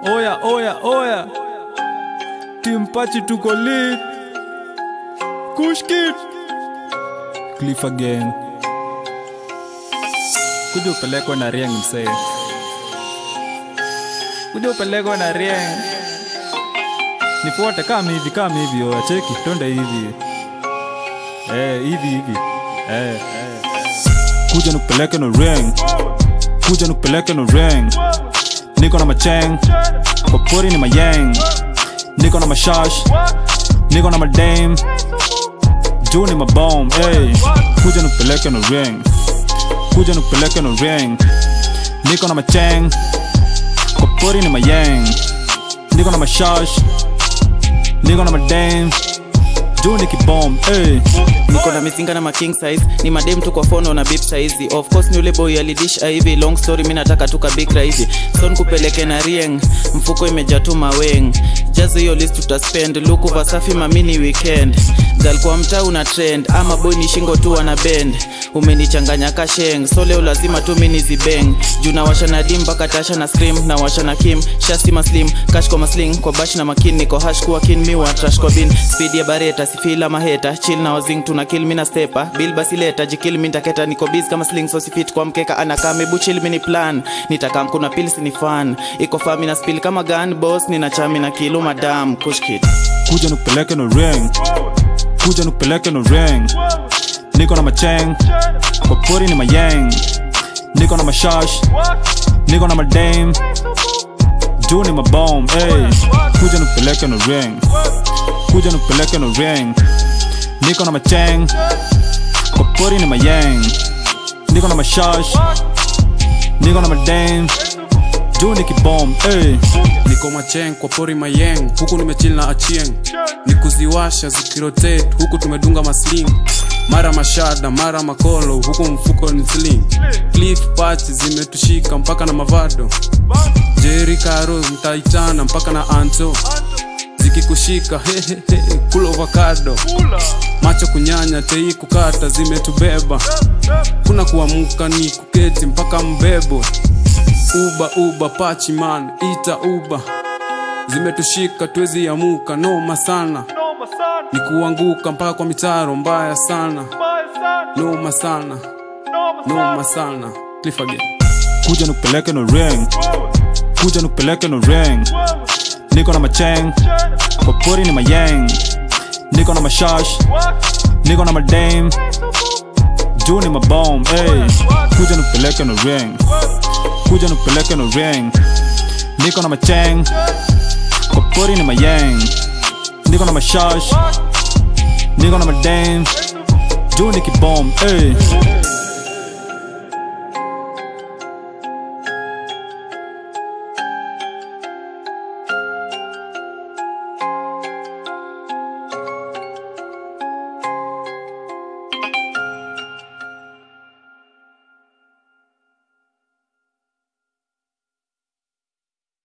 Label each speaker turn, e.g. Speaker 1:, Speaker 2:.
Speaker 1: Oya, oya, oya. Timpachi tuko lit. Kushkit. Cliff again. Kuja upelekwe na Rieng msee. Kuja upelekwe na Rieng. Nifuate kama hivi kama hivi oya cheki twende hivi. Eh, hivi hivi. Eh, eh. Kuja nikupeleke na Rieng. Kuja nikupeleke na Rieng. Niko na macheng. Kwa pori ni mayang. Niko na mashash. Niko na madame. Juu ni mabom. Hey. Kuja nikupeleke na Rieng. Kuja nikupeleke na Rieng. Niko na macheng. Kwa pori ni mayang. Niko na mashash. Niko na madame. Juu ni kibom. Hey.
Speaker 2: niko na mizinga na ma king size ni madem tu kwa fono na bip saizi of course ni ule boy alidish hivi long story mi nataka tu kabikra hivi son kupeleke na rieng mfuko imejaa tu maweng jazo hiyo list tutaspend luku vasafi mamini weekend gal kwa mtaa una trend ama boy ni shingo tu ana bend umenichanganya kasheng so leo lazima tu mini zibeng juu nawasha na dim mpaka tasha na scream na washa na kim shasti maslim cash kwa masling kwa bash na makin niko hash kuwa kin mi wa trash kwa bin speed ya bareta sifila maheta chill na wazing tuna kill mi na stepa bill basi leta jikil mi ntaketa niko biz kama sling so sifit kwa mkeka anakaa mebu chill mi ni plan nitakam kuna pills ni fan iko fami na spill kama gun boss nina chami na kilu madam kushkit
Speaker 1: Kuja nikupeleke na Rieng. Kuja nikupeleke na Rieng. Niko na macheng. Kwa pori ni mayang. Niko na mashash. Niko na madame. Juu ni mabom. Hey. Kuja nikupeleke na Rieng. Kuja nikupeleke na Rieng. Niko na macheng. Kwa pori ni mayang. Niko na mashash. Niko na madame. Juu ni kibom. Hey.
Speaker 3: niko macheng kwa pori mayeng huku nimechill na achieng ni kuziwasha zikirotate huku tumedunga masling mara mashada mara makolo huku mfuko ni sling cliff patch zimetushika mpaka na mavado jeri karo mtaitana mpaka na anto zikikushika hehehe kula ovakado macho kunyanya tei kukata zimetubeba kuna kuamuka ni kuketi mpaka mbebo uba uba pachi man ita uba zimetushika twezi amuka noma sana ni kuanguka mpaka kwa mitaro mbaya sana noma sana noma sana Cliff again.
Speaker 1: Kuja nikupeleke na Rieng. Kuja nikupeleke na Rieng. Niko na macheng. Kwa pori ni mayang. Niko na mashash. Niko na madame. Juu ni mabom. Hey. Kuja nikupeleke na Rieng. Kuja nikupeleke na Rieng. Niko na macheng. Kwa pori ni mayang. Niko na mashash. Niko na madame. Juu ni kibom. Hey.